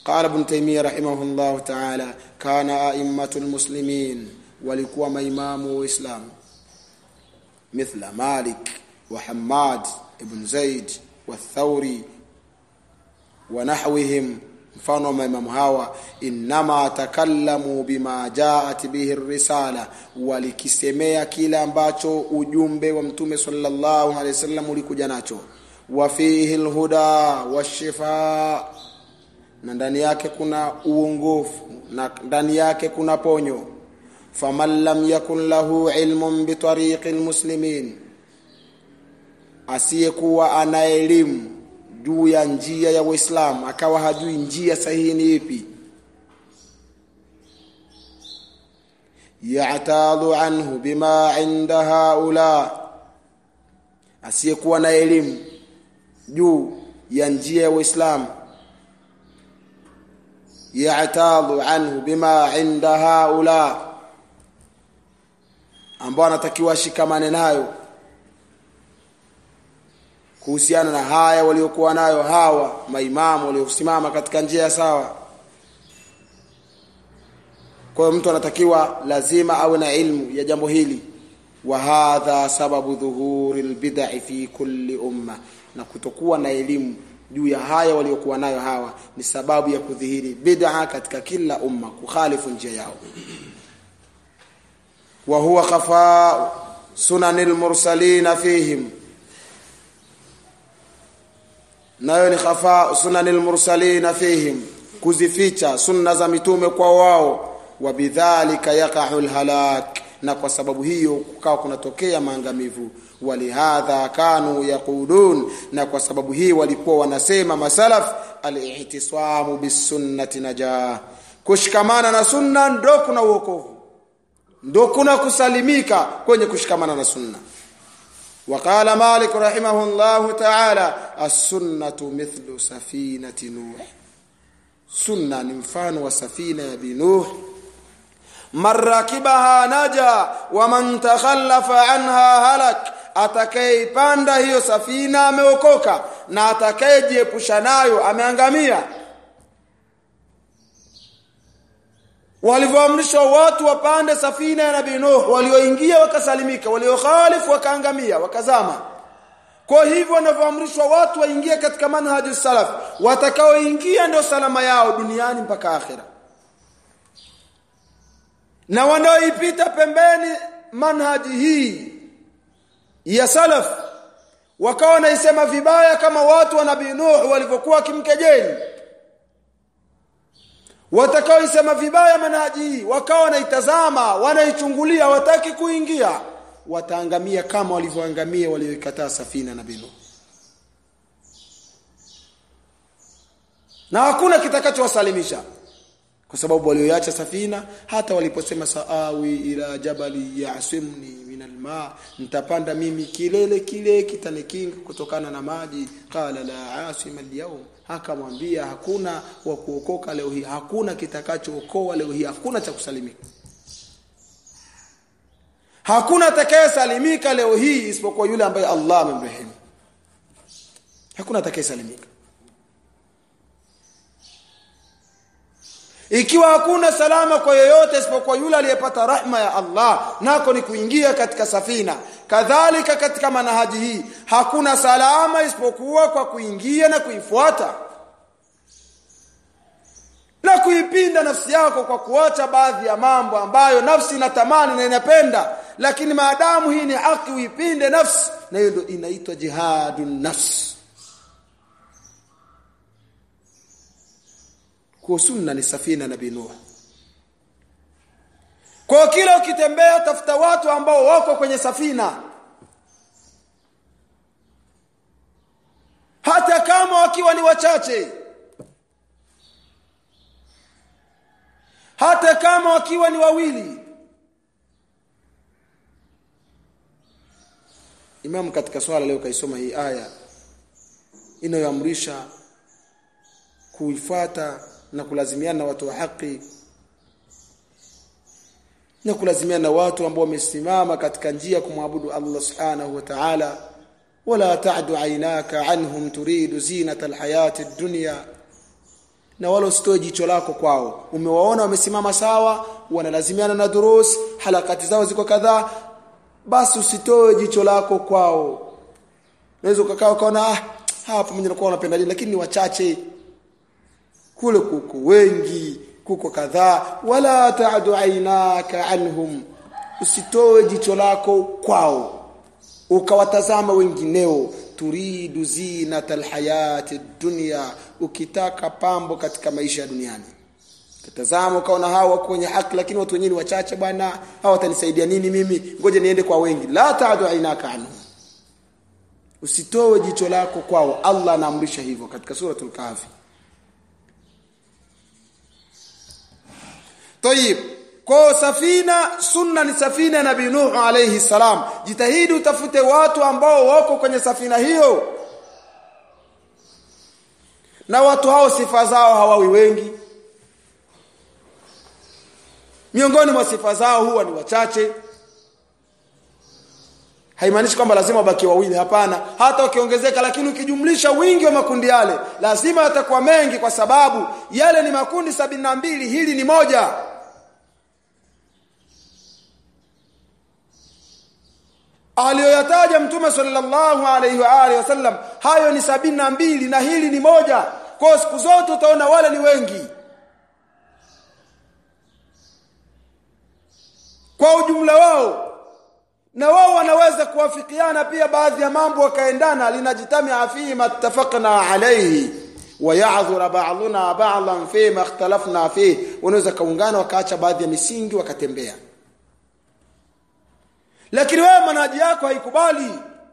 قال ابن تيمية رحمه الله تعالى كان أئمة المسلمين walikuwa maimamu wa Uislamu مثل مالك وحماد ابن زيد والثوري ونحوهم mfano wa maimamu hawa innama takallamu bima jaat bihi risala walikisemea kile ambacho ujumbe wa mtume sallallahu alaihi wasallam ulikuja nacho wa fihi lhuda washifa na ndani yake kuna uongofu na ndani yake kuna ponyo faman lam yakun lahu ilmun bitariqi lmuslimin asiyekuwa ana elimu juu ya njia ya Uislamu akawa hajui njia sahihi ni ipi ya'tadu anhu bima inda haula asiyekuwa na elimu juu ya njia ya Uislamu ya'tadu anhu bima inda haula ambao anatakiwa ashikamane nayo kuhusiana na haya waliokuwa nayo hawa maimamu waliosimama katika njia ya sawa kwa hiyo mtu anatakiwa lazima awe na ilmu ya jambo hili wa hadha sababu dhuhuri albid'i fi kulli umma na kutokuwa na elimu juu ya haya waliokuwa nayo hawa ni sababu ya kudhihiri bid'a katika kila umma kukhalifu njia yao wa huwa khafa sunanil mursalina fihim nayo ni khafa sunanil mursalina fihim kuzificha sunna za mitume kwa wao wa bidhalika yaqa'u alhalak na kwa sababu hiyo kukawa kunatokea maangamivu walihadha kanu yaqulun na kwa sababu hii walikuwa wanasema masalaf al-ihtisamu bisunnati najah kushikamana na sunna ndo kuna uokovu ndo kuna kusalimika kwenye kushikamana na sunna وقال مالك رحمه الله تعالى السنة مثل سفينة نوح سنة نمفان وسفينة بنوح من ركبها نجا ومن تخلف عنها هلك atakayeipanda hiyo safina ameokoka na atakayejiepusha nayo ameangamia walivyoamrishwa watu wapande safina ya nabii Nuh walioingia wakasalimika waliokhalifu wakaangamia wakazama kwa hivyo wanavyoamrishwa watu waingie katika manhaji salaf watakaoingia ndio salama yao duniani mpaka akhira na wanaoipita pembeni manhaji hii ya salaf wakawa wanaisema vibaya kama watu wa nabii Nuh walivyokuwa kimkejeli watakaoisema vibaya manhaji hii wakawa wanaitazama wanaichungulia wataki kuingia wataangamia kama walivyoangamia walioikataa safina na binu na hakuna kitakachowasalimisha kwa sababu walioacha safina hata waliposema saawi ila jabali yasimni min alma nitapanda mimi kilele kile kitanikinga kutokana na maji qala la asima alyawm akamwambia hakuna wa kuokoka leo hii hakuna kitakachookoa leo hii hakuna cha kusalimika hakuna atakayesalimika leo hii isipokuwa yule ambaye Allah amemrehemu hakuna atakayesalimika ikiwa hakuna salama kwa yoyote isipokuwa yule aliyepata rahma ya Allah nako ni kuingia katika safina kadhalika katika manahaji hii hakuna salama isipokuwa kwa kuingia na kuifuata na kuipinda nafsi yako kwa kuacha baadhi ya mambo ambayo nafsi inatamani na inapenda lakini maadamu hii ni haki uipinde nafsi na hiyo ndio inaitwa jihadun nafsi kwa sunna ni safina nabii Nuh kwa kila ukitembea tafuta watu ambao wako kwenye safina hata kama wakiwa ni wachache hata kama wakiwa ni wawili Imam katika swala leo kaisoma hii aya inayoamrisha kuifuata na kulazimiana na watu wa haki na kulazimiana na watu ambao wamesimama katika njia kumwabudu Allah subhanahu wa ta'ala wala ta'du aynaka anhum turidu zinata alhayati ad-dunya na wala usitoe jicho lako kwao umewaona wamesimama sawa wanalazimiana na durus halakati zao ziko kadhaa basi usitoe jicho lako kwao unaweza ukakaa ukaona ah hapa pamoja na kuwa wanapenda dini lakini ni wachache kule kuko wengi kuko kadhaa wala ta'du ainaka anhum usitoe jicho lako kwao ukawatazama wengineo turidu zinata alhayati dunya ukitaka pambo katika maisha ya duniani tazama ukaona hawa wako kwenye haki lakini watu wenyewe ni wachache bwana hawa watanisaidia nini mimi ngoja niende kwa wengi la ta'du ainaka anhum usitoe jicho lako kwao Allah anaamrisha hivyo katika suratul kahfi Tayib kwa safina sunna ni safina nabii Nuh alayhi salam jitahidi utafute watu ambao wako kwenye safina hiyo na watu hao sifa zao hawawi wengi miongoni mwa sifa zao huwa ni wachache haimaanishi kwamba lazima wabaki wawili hapana hata wakiongezeka lakini ukijumlisha wingi wa makundi yale lazima yatakuwa mengi kwa sababu yale ni makundi sabini na mbili hili ni moja aliyoyataja mtume sallallahu alaihi wa alihi wasallam hayo ni sabini na mbili na hili ni moja kwa siku zote utaona wale ni wengi kwa ujumla wao na wao wanaweza kuwafikiana pia baadhi ya mambo wakaendana linajitamia fihi mattafaqna alayhi wa ya'dhura ba'duna ba'dhan fi ma ikhtalafna fi wanaweza kaungana wakaacha baadhi ya misingi wakatembea lakini wewe manhaji yako haikubali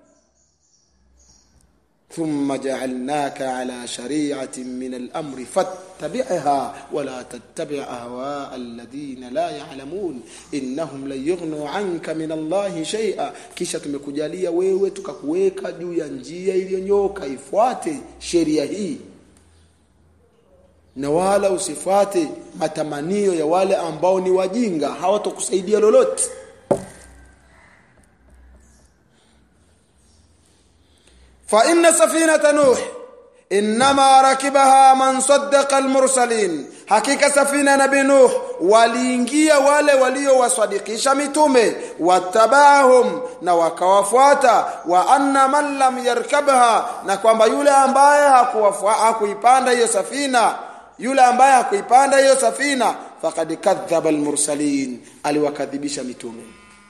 ثم جعلناك على شريعة من الأمر فاتبعها ولا تتبع أهواء الذين لا يعلمون إنهم لن يغنوا عنك من الله شيئا kisha tumekujalia wewe tukakuweka juu ya njia iliyonyoka ifuate sheria hii na wala usifuate matamanio ya wale ambao ni wajinga hawatokusaidia lolote فإن سفينة نوح إنما ركبها من صدق المرسلين hakika safina nabii nuh waliingia wale waliowasadikisha mitume watabahum na wakawafuata wa anna man lam yarkabha na kwamba yule ambaye hakuipanda hiyo safina yule ambaye hakuipanda hiyo safina faqad kadhaba almursalin aliwakadhibisha mitume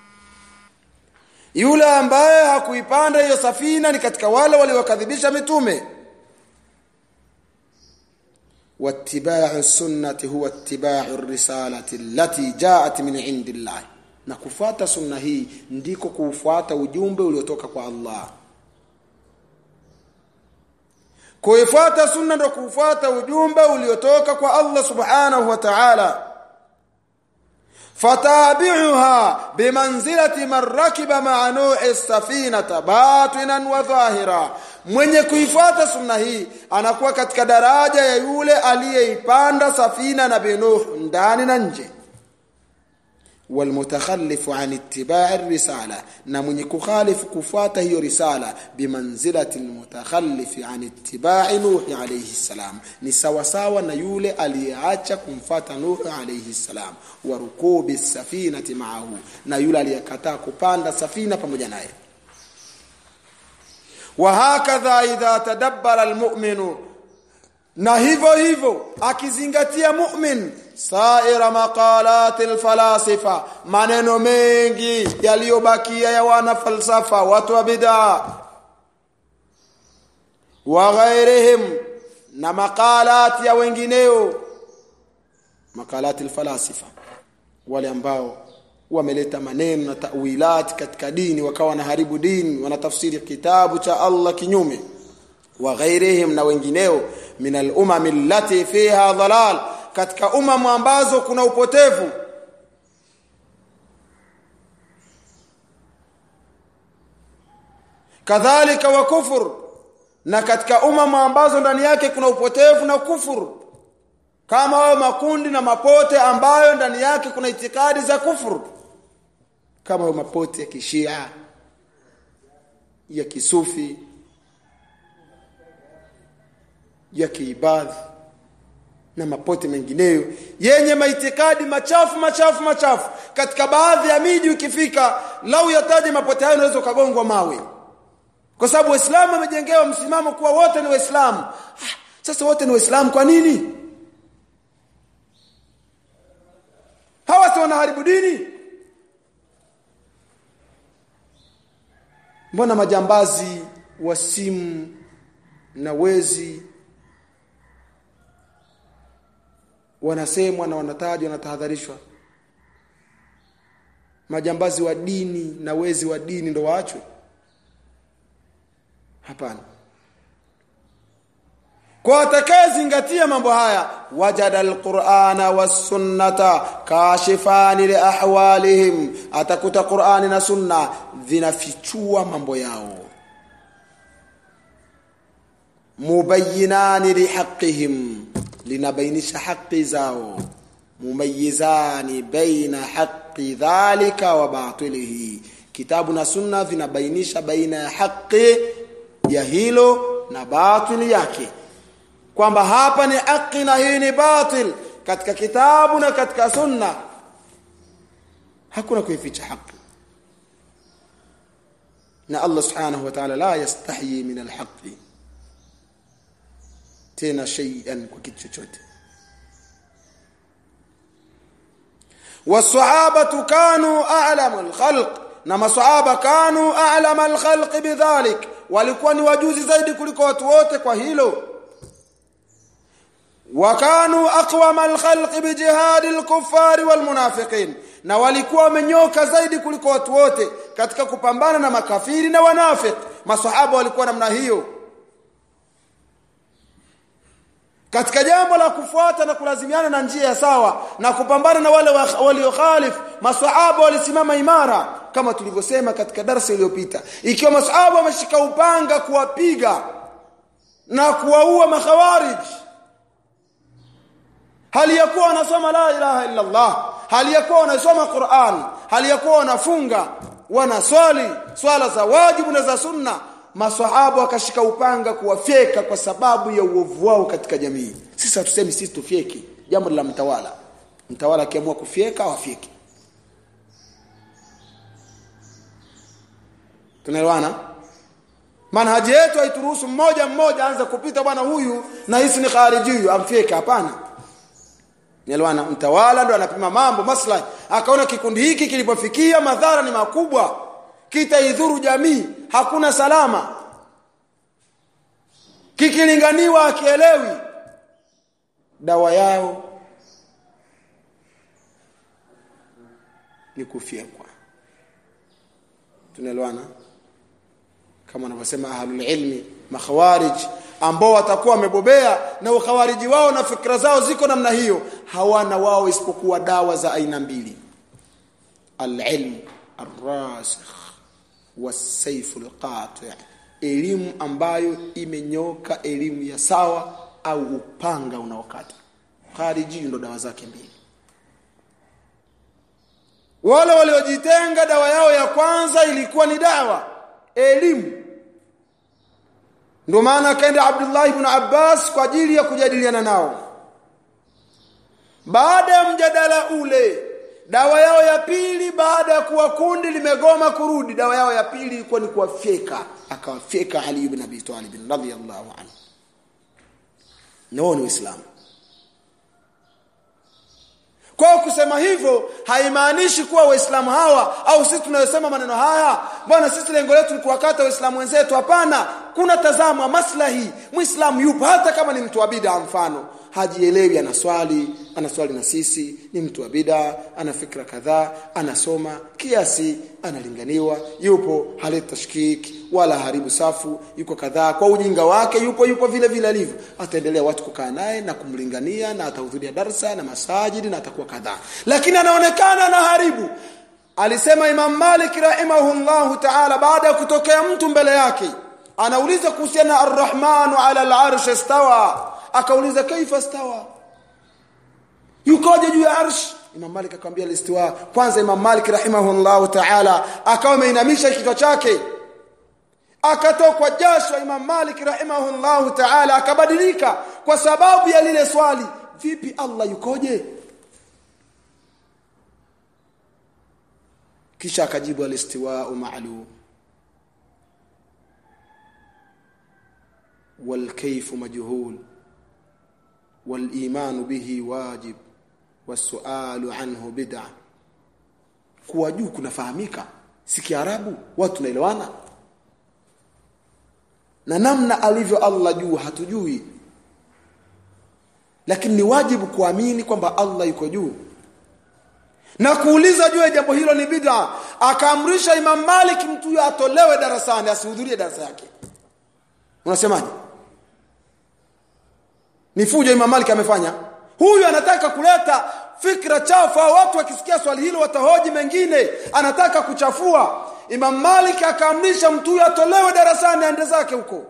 yule ambaye hakuipanda hiyo safina ni katika wale waliokadhibisha mitume واتباع السنه هو اتباع الرساله التي جاءت من عند الله na kufuata sunna hii ndiko kuufuata ujumbe uliotoka kwa Allah kuifuata sunna ndo kuufuata ujumbe uliotoka kwa Allah subhanahu wa ta'ala فتابعها بمنزله من ركب مع نوح السفينه باطنا وظاهرا mwenye kuifuata sunna hii anakuwa katika daraja ya yule aliyeipanda safina na binuh ndani na nje والمتخلف عن اتباع الرساله na mwenye kukhalifu kufuata hiyo risala bimanzilati almutakhallif an ittiba'i nuh alayhi salam ni sawa sawa na yule aliyeacha kumfuata nuh alayhi salam wa rukubi safinati ma'ahu na yule aliyekataa kupanda safina pamoja naye wa hakadha idha tadabbara almu'minu na hivyo hivyo akizingatia mu'min saira maqalati alfalasifa maneno mengi yaliyobakia ya wana falsafa watu wa bid'a wa ghairihim na maqalati ya wengineo maqalati alfalasifa wale ambao wameleta maneno na tawilat katika dini wakawa wanaharibu dini wanatafsiri kitabu cha Allah kinyume wa ghairihim na wengineo min al-umam allati fiha dhalal katika umamu ambazo kuna upotevu kadhalika wa kufur na katika umamu ambazo ndani yake kuna upotevu na kufuru kama hayo makundi na mapote ambayo ndani yake kuna itikadi za kufuru kama hayo mapote ya kishia ya kisufi ya kiibadhi na mapote mengineyo yenye maitikadi machafu machafu machafu katika baadhi ya miji ukifika lau yataje mapote hayo unaweza ukagongwa mawe kwa sababu waislamu wamejengewa msimamo kuwa wote ni waislamu ah, sasa wote ni waislamu kwa nini hawa si wanaharibu dini mbona majambazi wa simu na wezi wanasemwa na wanatajwa wanatahadharishwa majambazi wa dini na wezi wa dini ndo waachwe hapana kwa atakayezingatia mambo haya wajada alqur'ana was-sunnata kashifani li ahwalihim atakuta qur'ani na sunna vinafichua mambo yao mubayyinani lihaqqihim linabainisha haki zao mumayizani baina haqi dhalika wa batilihi kitabu na sunna vinabainisha baina ya haki ya hilo na batili yake kwamba hapa ni haki na hii ni batil katika kitabu na katika sunna hakuna kuificha haki na Allah subhanahu wa ta'ala la yastahi min alhaqi tena shay'an kwa kitu chochote والصحابه كانوا اعلم الخلق na maswahaba kanu a'lama al-khalqi bidhalik walikuwa ni wajuzi zaidi kuliko watu wote kwa hilo wakanu aqwama al-khalqi bijihad al-kuffar wal-munafiqin na walikuwa wamenyoka zaidi kuliko watu wote katika kupambana na makafiri na wanafiki maswahaba walikuwa namna hiyo katika jambo la kufuata na kulazimiana na njia ya sawa na kupambana na wale waliokhalif maswahaba walisimama imara kama tulivyosema katika darasa iliyopita ikiwa maswahaba wameshika upanga kuwapiga na kuwaua makhawarij hali ya kuwa wanasoma la ilaha illa Allah hali ya kuwa wanasoma Qur'an hali ya kuwa wanafunga wanaswali swala za wajibu na za sunna maswahaba wakashika upanga kuwafyeka kwa sababu ya uovu wao katika jamii sisi hatusemi sisi tufyeki jambo la mtawala mtawala akiamua kufyeka wafyeki tunaelewana manhaji yetu haituruhusu mmoja mmoja anza kupita bwana huyu na hisi ni khariji amfyeke hapana Nielewana mtawala ndo anapima mambo maslahi akaona kikundi hiki kilipofikia madhara ni makubwa kitaidhuru jamii hakuna salama kikilinganiwa akielewi dawa yao ni kufyekwa tunaelewana kama wanavyosema ahlul ilmi makhawarij ambao watakuwa wamebobea na ukhawariji wao na fikra zao ziko namna hiyo hawana wao isipokuwa dawa za aina mbili al-ilm ar-rasikh was-sayf al-qati' elimu ambayo imenyoka elimu ya sawa au upanga unaokata khariji ndo dawa zake mbili wale waliojitenga dawa yao ya kwanza ilikuwa ni dawa elimu ndio maana akaenda Abdullah ibn Abbas kwa ajili ya kujadiliana nao baada ya mjadala ule dawa yao ya pili baada ya kuwa kundi limegoma kurudi dawa yao ya pili ilikuwa ni kuwafyeka akawafyeka Ali ibn Abi Talib radhiyallahu anhu nao ni Uislamu kwa kusema hivyo haimaanishi kuwa waislamu hawa au sisi tunayosema maneno haya bwana sisi lengo letu ni kuwakata waislamu wenzetu hapana kuna tazama maslahi muislamu yupo hata kama ni mtu wa bid'a mfano hajielewi anaswali anaswali na sisi ni mtu wa bid'a ana fikra kadhaa anasoma kiasi analinganiwa yupo haleta tashkik wala haribu safu yuko kadhaa kwa ujinga wake yupo yupo vile vile alivyo ataendelea watu kukaa naye na kumlingania na atahudhuria darsa na masajidi na atakuwa kadhaa lakini anaonekana na haribu alisema Imam Malik rahimahullahu ta'ala baada ya kutokea mtu mbele yake anauliza kuhusiana ar-Rahmanu ala al-arsh istawa akauliza kaifa stawa yukoje juu ya arsh Imam Malik akamwambia listiwa kwanza Imam Malik rahimahullahu ta'ala akawa ameinamisha kichwa chake akatokwa jasho Imam Malik rahimahullahu ta'ala akabadilika kwa sababu ya lile swali vipi Allah yukoje kisha akajibu alistiwa'u ma'lum والكيف مجهول والإيمان به واجب والسؤال عنه بدعة kuwa juu kunafahamika si kiarabu watu tunaelewana na namna alivyo Allah juu hatujui lakini ni wajibu kuamini kwamba Allah yuko juu na kuuliza juu ya jambo hilo ni bid'a akaamrisha Imam Malik mtu atolewe darasani asihudhurie darasa yake unasemaje ni fujo Imam Malik amefanya huyu anataka kuleta fikra chafu watu wakisikia swali hilo watahoji mengine anataka kuchafua Imam Malik akaamrisha mtu atolewe darasani aende zake huko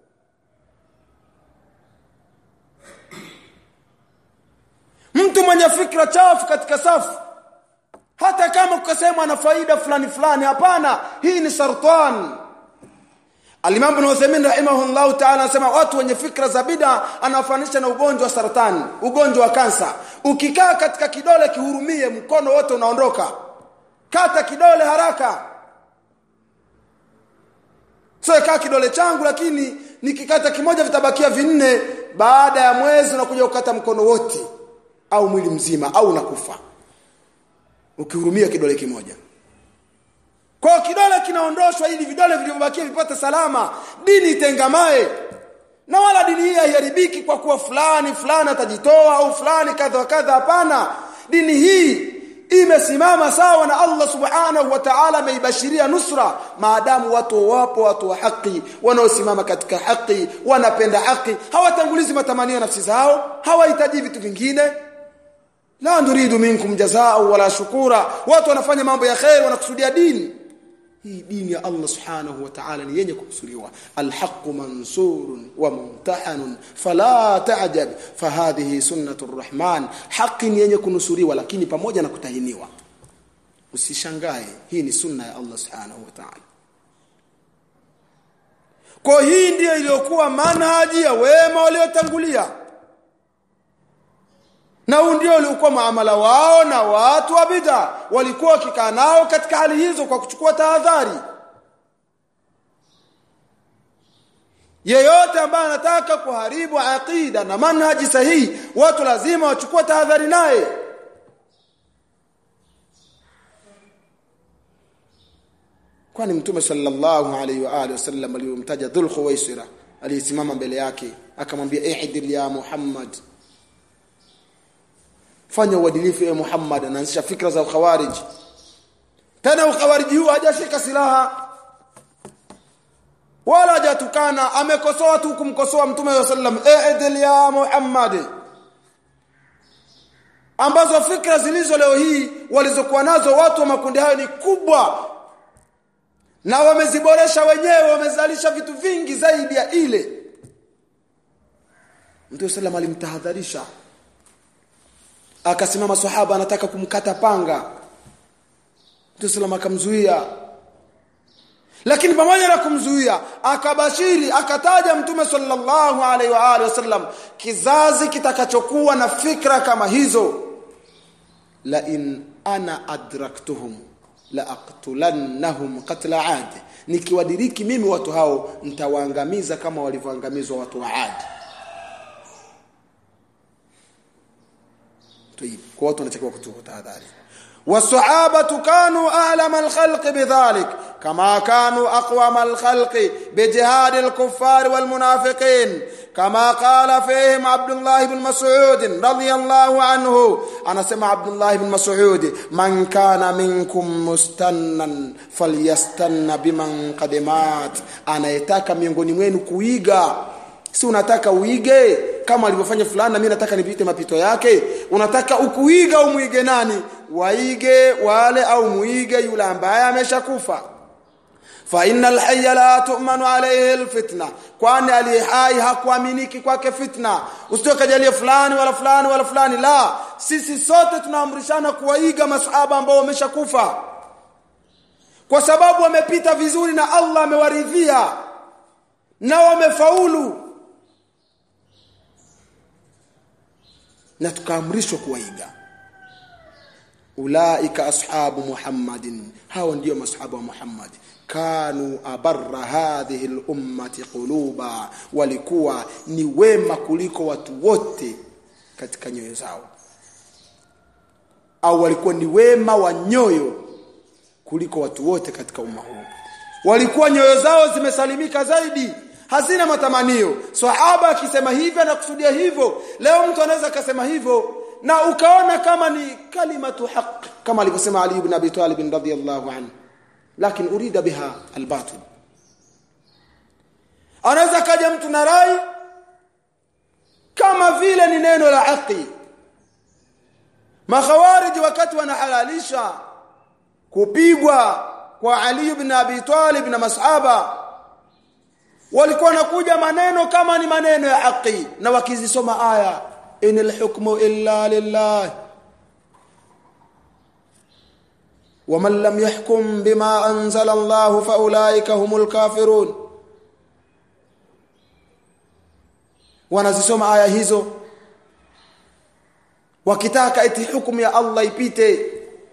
mtu mwenye fikra chafu katika safu hata kama ukasema ana faida fulani fulani hapana hii ni sartan Al-Imam Ibn Uthaymeen rahimahullahu ta'ala anasema watu wenye fikra za bid'a anawafanisha na ugonjwa wa saratani, ugonjwa wa kansa. Ukikaa katika kidole kihurumie, mkono wote unaondoka. Kata kidole haraka. Sio kaa kidole changu lakini nikikata kimoja vitabakia vinne baada ya mwezi unakuja ukata mkono wote au mwili mzima au unakufa. Ukihurumia kidole kimoja. Kwa kidole kinaondoshwa ili vidole vilivyobakia vipate salama, dini itengamae. Na wala dini hii haiharibiki kwa kuwa fulani fulani atajitoa au fulani kadha wa kadha hapana. Dini hii imesimama sawa na Allah Subhanahu wa Ta'ala ameibashiria nusra maadamu watu wapo watu wa haki wanaosimama katika haki wanapenda haki hawatangulizi matamanio ya nafsi zao hawahitaji vitu vingine la nuridu minkum jazaa wala shukura watu wanafanya mambo ya khair wanakusudia dini hii dini ya Allah subhanahu wa ta'ala ni yenye kukusuriwa alhaq mansurun wa mumtahanun fala ta'jab fahadhihi sunnatur rahman haki ni yenye kunusuriwa lakini pamoja na kutahiniwa usishangae hii ni sunna ya Allah subhanahu wa ta'ala kwa hii ndiyo iliyokuwa manhaji ya wema waliotangulia na huu ndio uliokuwa muamala wao na watu wa bid'a walikuwa wakikaa nao katika hali hizo kwa kuchukua tahadhari yeyote ambaye anataka kuharibu aqida na manhaji sahihi watu lazima wachukue tahadhari naye kwani mtume sallallahu alaihi wa alihi wasallam aliyomtaja dhul khuwaisira aliyesimama mbele yake akamwambia ihdil ya muhammad fanya uadilifu e Muhammad anaanzisha fikra za ukhawarij tena ukhawariji huu hajashika silaha wala hajatukana amekosoa tu kumkosoa mtume wa sallam e'dil ya Muhammad ambazo fikra zilizo leo hii walizokuwa nazo watu wa makundi hayo ni kubwa na wameziboresha wenyewe wamezalisha vitu vingi zaidi ya ile Mtume sallam alimtahadharisha akasimama sahaba anataka kumkata panga Mtume sallam akamzuia lakini pamoja na kumzuia akabashiri akataja mtume sallallahu alaihi wa alihi wasallam kizazi kitakachokuwa na fikra kama hizo la in ana adraktuhum la aqtulannahum qatla ad nikiwadiriki mimi watu hao nitawaangamiza kama walivyoangamizwa watu wa Ad طيب kwa watu wanatakiwa kuchukua tahadhari والصحابه كانوا اعلم الخلق بذلك كما كانوا اقوم الخلق بجهاد الكفار والمنافقين كما قال فيهم عبد الله بن مسعود رضي الله عنه انا سمع عبد الله بن مسعود من كان منكم مستنا فليستن بمن قد مات anayetaka miongoni mwenu kuiga si unataka uige kama alivyofanya fulani na mimi nataka nipite mapito yake unataka ukuiga umuige nani waige wale au muige yule ambaye ameshakufa fa innal hayya la tu'manu alayhi alfitna kwani alihai hakuaminiki kwake fitna usitokajalie fulani wala fulani wala fulani la sisi sote tunaamrishana kuwaiga masahaba ambao wameshakufa kwa sababu wamepita vizuri na Allah amewaridhia na wamefaulu na tukaamrishwa kuwaiga ulaika ashabu muhammadin hao ndio masahaba wa muhammad kanu abarra hadhihi lummati quluba walikuwa ni wema kuliko watu wote katika nyoyo zao au walikuwa ni wema wa nyoyo kuliko watu wote katika umma huu walikuwa nyoyo zao zimesalimika zaidi hazina matamanio sahaba akisema hivyo anakusudia hivyo leo mtu anaweza akasema hivyo na ukaona kama ni kalimatu haq kama alivyosema ali ibn abi talib radhiyallahu anhu lakini urida biha albatil anaweza kaja mtu na rai kama vile ni neno la haki makhawariji wakati wanahalalisha kupigwa kwa Ali ibn Abi Talib na masahaba walikuwa nakuja maneno kama ni maneno ya haki na wakizisoma aya inil hukmu illa lillah ومن لم يحكم بما أنزل الله فأولئك هم الكافرون wanazisoma aya hizo wakitaka eti hukumu ya Allah ipite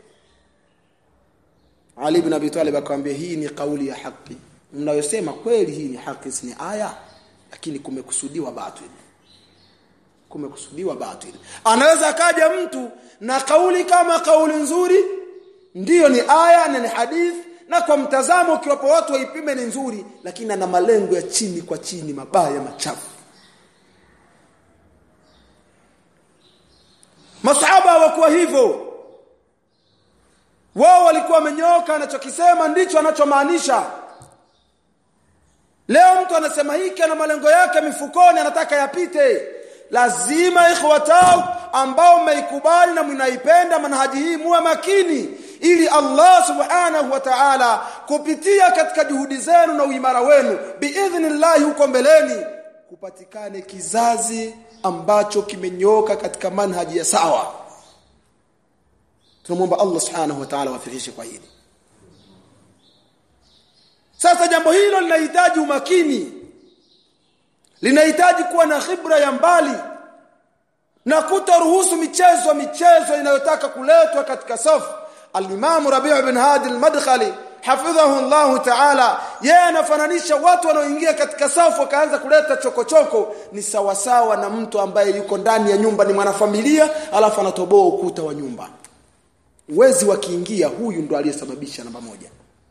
Ali ibn Abi Talib akamwambia hii ni kauli ya haki mnayosema kweli hii ni haki si ni aya lakini kumekusudiwa batil kumekusudiwa batil anaweza akaja mtu na kauli kama kauli nzuri ndiyo ni aya na ni hadith na kwa mtazamo ukiwapo watu waipime ni nzuri lakini ana malengo ya chini kwa chini mabaya machafu masahaba hawakuwa hivyo wao walikuwa wamenyooka anachokisema ndicho anachomaanisha leo mtu anasema hiki ana malengo yake mifukoni anataka yapite lazima ikhwatao ambao mmeikubali na mnaipenda manhaji hii muwe makini ili Allah subhanahu wa ta'ala kupitia katika juhudi zenu na uimara wenu biidhnillah huko mbeleni kupatikane kizazi ambacho kimenyoka katika manhaji ya sawa tunamwomba Allah subhanahu wa ta'ala wafikishe kwa hili sasa jambo hilo linahitaji umakini linahitaji kuwa na khibra ya mbali na kutoruhusu michezo michezo inayotaka kuletwa katika safu al-Imam Rabi' bin Hadi al-Madkhali hafidhahu Allah ta'ala yeye anafananisha watu wanaoingia katika safu wakaanza kuleta chokochoko ni sawasawa na mtu ambaye yuko ndani ya nyumba ni mwanafamilia alafu anatoboa ukuta wa nyumba wezi wakiingia huyu ndo aliyesababisha namba moja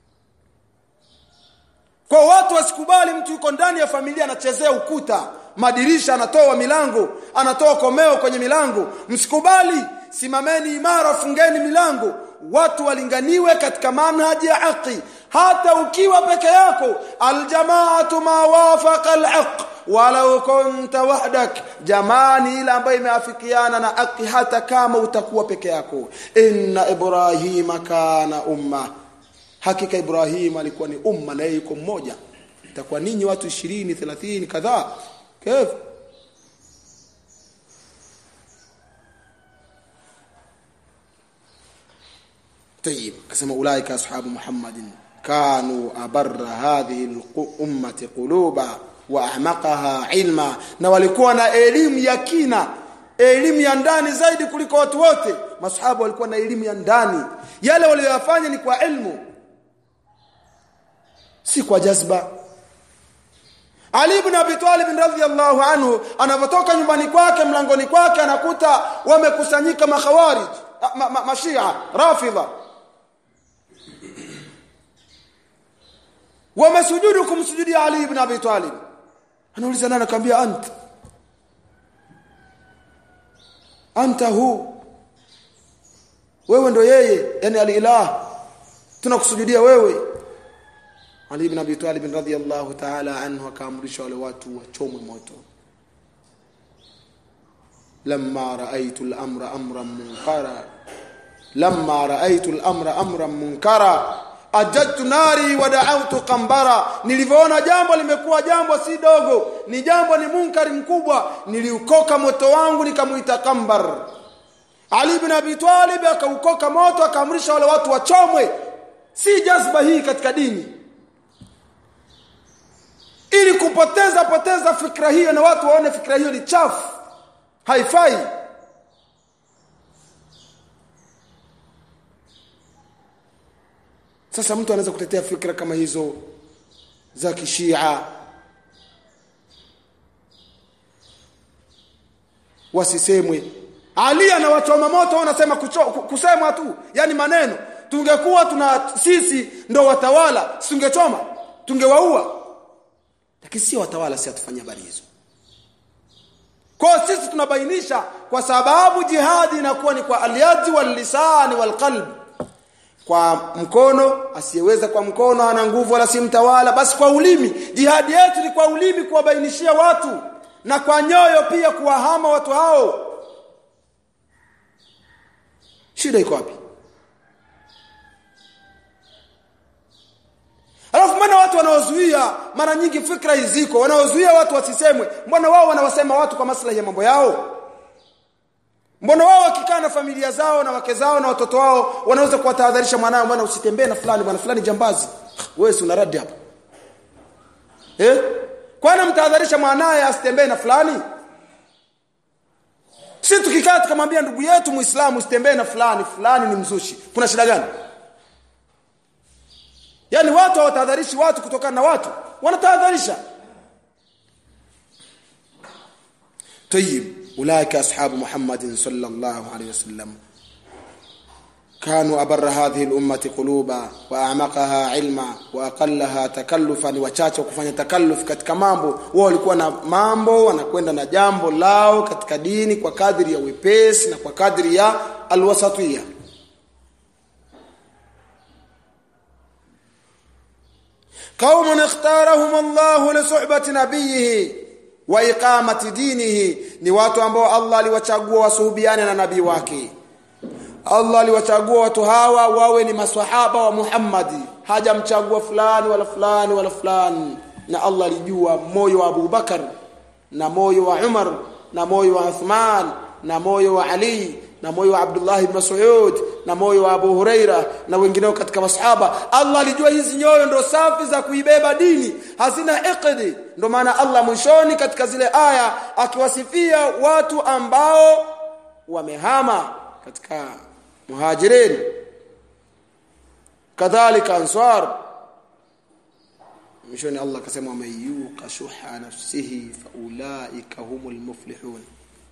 kwa watu wasikubali mtu yuko ndani ya familia anachezea ukuta madirisha anatoa milango anatoa komeo kwenye milango msikubali simameni imara fungeni milango watu walinganiwe katika manhaji ya haki hata ukiwa peke yako aljamaatu ma wafaqa alhaq walau kunta wahdak jamani ile ambayo imeafikiana na haki hata kama utakuwa peke yako inna ibrahima kana umma hakika ibrahim alikuwa ni umma na yeye yuko mmoja itakuwa ninyi watu 20 30 kadhaa kif طيب كما اولئك اصحاب محمد كانوا ابر هذه الامه قلوبا واعمقها علما na walikuwa na elimu ya kina elimu ya ndani zaidi kuliko watu wote masahaba walikuwa na elimu ya ndani yale waliyofanya ni kwa ilmu si kwa jazba Ali ibn Abi Talib radhiyallahu anhu anapotoka nyumbani kwake mlangoni kwake anakuta wamekusanyika makhawarij ma, ma, mashia rafidha wamesujudu kumsujudia Ali ibn Abi Talib anauliza nani akamwambia anta anta hu wewe ndo yeye yani alilah tunakusujudia wewe Ali ibn Abi Talib radhiyallahu ta'ala anhu akaamrisha wale watu wachomwe moto lamma ra'aytu al-amra amran munkara lamma ra'aytu al-amra amran munkara ajadtu nari wa da'awtu qambara nilivyoona jambo limekuwa jambo si dogo ni jambo ni munkari mkubwa niliukoka moto wangu nikamuita kambar Ali ibn Abi Talib akaukoka moto akaamrisha wale watu wachomwe si jazba hii katika dini ili kupoteza poteza fikra hiyo na watu waone fikra hiyo ni chafu haifai sasa mtu anaweza kutetea fikra kama hizo za kishia wasisemwe ali anawachoma moto wanasema kusemwa tu yani maneno tungekuwa tuna sisi ndo watawala tungechoma tungewaua lakini sio watawala si atufanyia habari hizo kwa sisi tunabainisha kwa sababu jihadi inakuwa ni kwa alyadi wal lisani wal qalb kwa mkono asiyeweza kwa mkono ana nguvu wala si mtawala basi kwa ulimi jihadi yetu ni kwa ulimi kuwabainishia watu na kwa nyoyo pia kuwahama watu hao shida iko wapi Alafu mbona watu wanaozuia mara nyingi fikra hiziko wanaozuia watu wasisemwe mbona wao wanawasema watu kwa maslahi ya mambo yao Mbona wao wakikaa na familia zao na wake zao na watoto wao wanaweza kuwatahadharisha mwanao bwana usitembee na fulani bwana fulani jambazi wewe si unaradi hapa Eh? Kwani mtahadharisha mwanae asitembee na fulani? Si tukikaa tukamwambia ndugu yetu Muislamu usitembee na fulani, fulani ni mzushi. Kuna shida gani? Yaani watu hawatahadharishi watu kutokana na watu, wanatahadharisha. طيب اولئك اصحاب محمد صلى الله عليه وسلم كانوا أبر هذه الأمة قلوبا وأعمقها علما وأقلها تكلفا wachache kufanya takalluf katika mambo wao walikuwa na mambo wanakwenda na jambo lao katika dini kwa kadri ya wepesi na kwa kadri ya alwasatiyya قوم اختارهم الله لصحبة نبيه وإقامة دينه ni watu ambao Allah aliwachagua wasuhubiane na nabii wake Allah aliwachagua watu hawa wawe ni maswahaba wa Muhammadi hajamchagua fulani wala fulani wala fulani na Allah alijua moyo wa Abu Bakar na moyo wa Umar na moyo wa Uthman na moyo wa Ali na moyo wa Abdullah ibn Mas'ud na moyo wa Abu Huraira na wengineo katika masahaba Allah alijua hizi nyoyo ndo safi za kuibeba dini hazina iqdi ndo maana Allah mwishoni katika zile aya akiwasifia watu ambao wamehama katika muhajirin kadhalika ansar mwishoni Allah akasema mayuka shuha nafsihi faulaika humul muflihun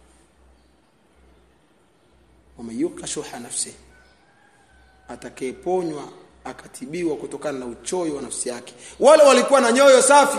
wamayuka shuha nafsihi atakayeponywa akatibiwa kutokana na uchoyo wa nafsi yake wale walikuwa na nyoyo safi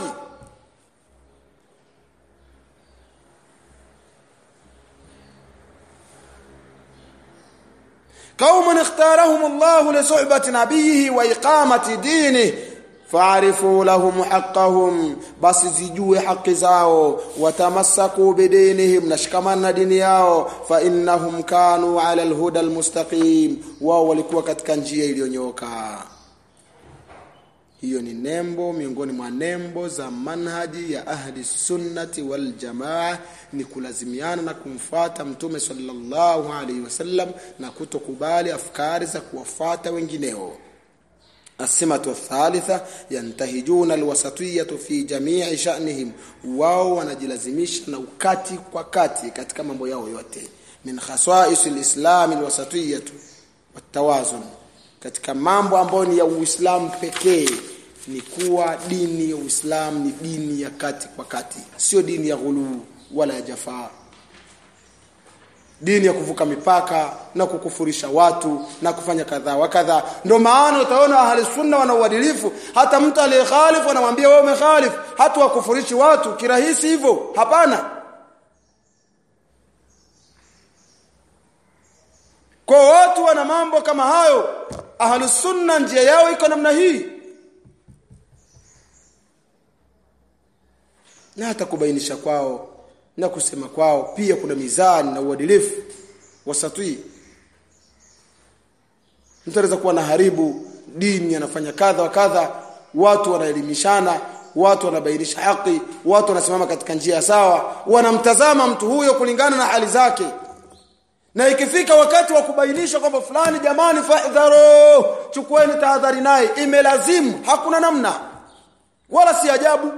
قوم اختارهم الله لصحبة نبيه وإقامة دينه فاعرفوا لهم حقهم بس zijue haki zao watamassaku bidinihim nashikamana dini yao fa innahum kanu ala alhuda almustaqim wao walikuwa katika njia iliyonyoka hiyo ni nembo miongoni mwa nembo za manhaji ya ahli sunnati wal jamaa ni kulazimiana na kumfuata mtume sallallahu alaihi wasallam na kutokubali afkari za kuwafuata wengineo السمة الثالثة ينتهجون الوسطية في جميع شأنهم wao wanajilazimisha na ukati kwa kati katika mambo yao yote min khasais alislam alwasatiyah watawazun katika mambo ambayo ni ya Uislamu pekee ni kuwa dini ya Uislamu ni dini ya kati kwa kati sio dini ya ghuluu wala ya jafaa dini ya kuvuka mipaka na kukufurisha watu na kufanya kadhaa wa kadhaa ndio maana utaona ahli sunna wana uadilifu hata mtu aliyekhalifu anamwambia wewe umekhalifu hata wakufurishi watu kirahisi hivyo hapana kwa watu wana mambo kama hayo ahli sunna njia yao iko namna hii na hata kubainisha kwao na kusema kwao pia kuna mizani na uadilifu wasatui mtu anaweza kuwa na haribu dini anafanya kadha wa kadha watu wanaelimishana watu wanabainisha haki watu wanasimama katika njia sawa wanamtazama mtu huyo kulingana na hali zake na ikifika wakati wa kubainisha kwamba fulani jamani fahdharu chukueni tahadhari naye imelazimu hakuna namna wala si ajabu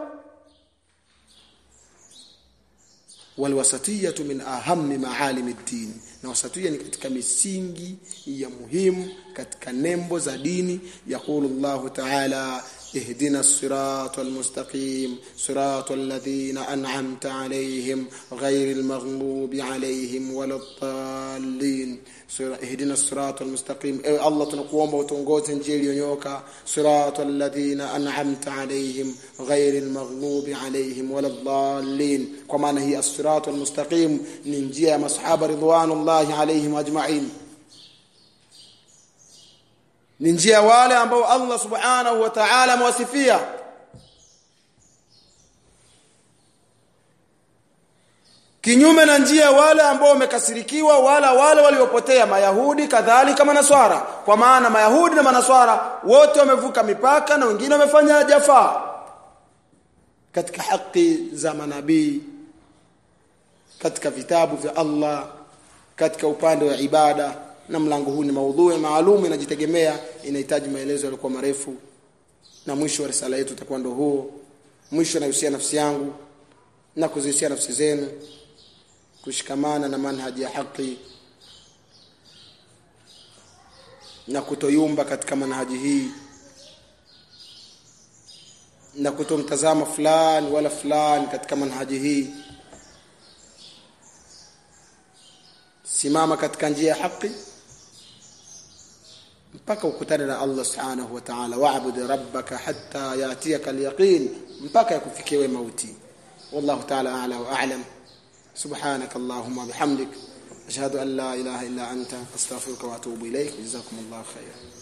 والوسطيه من اهم معالم الدين na wasatuia ni katika misingi ya muhimu katika nembo za dini yaqulu llahu taala اهدنا الصراط المستقيم صراط الذين أنعمت عليهم غير المغضوب عليهم ولا الضالين اهدنا الصراط المستقيم اي الله tunakuomba utongoze njia iliyonyoka صراط الذين أنعمت عليهم غير المغضوب عليهم ولا الضالين kwa maana hii الصراط المستقيم ni njia ya masahaba ridwanullahi alaihim ajma'in ni njia wale ambao Allah subhanahu wa ta'ala amewasifia kinyume na njia wale ambao wamekasirikiwa wala wale waliopotea mayahudi kadhalika manaswara kwa maana mayahudi na manaswara wote wamevuka mipaka na wengine wamefanya jafaa katika haki za manabii katika vitabu vya Allah katika upande wa ibada na mlango huu ni maudhui maalum inajitegemea inahitaji maelezo yaliokuwa marefu na mwisho wa risala yetu utakuwa ndo huo mwisho nahusia nafsi yangu na kuzihusia nafsi zenu kushikamana na manhaji ya haki na kutoyumba katika manhaji hii na kutomtazama fulani wala fulani katika manhaji hii simama katika njia ya haki mpaka ukutane na Allah subhanahu wa ta'ala wa'bud rabbaka hatta yatiyaka al-yaqin mpaka yakufikie mauti wallahu ta'ala a'la wa a'lam subhanaka allahumma bihamdik ashhadu an la ilaha illa anta astaghfiruka wa atubu ilayk jazakumullahu khairan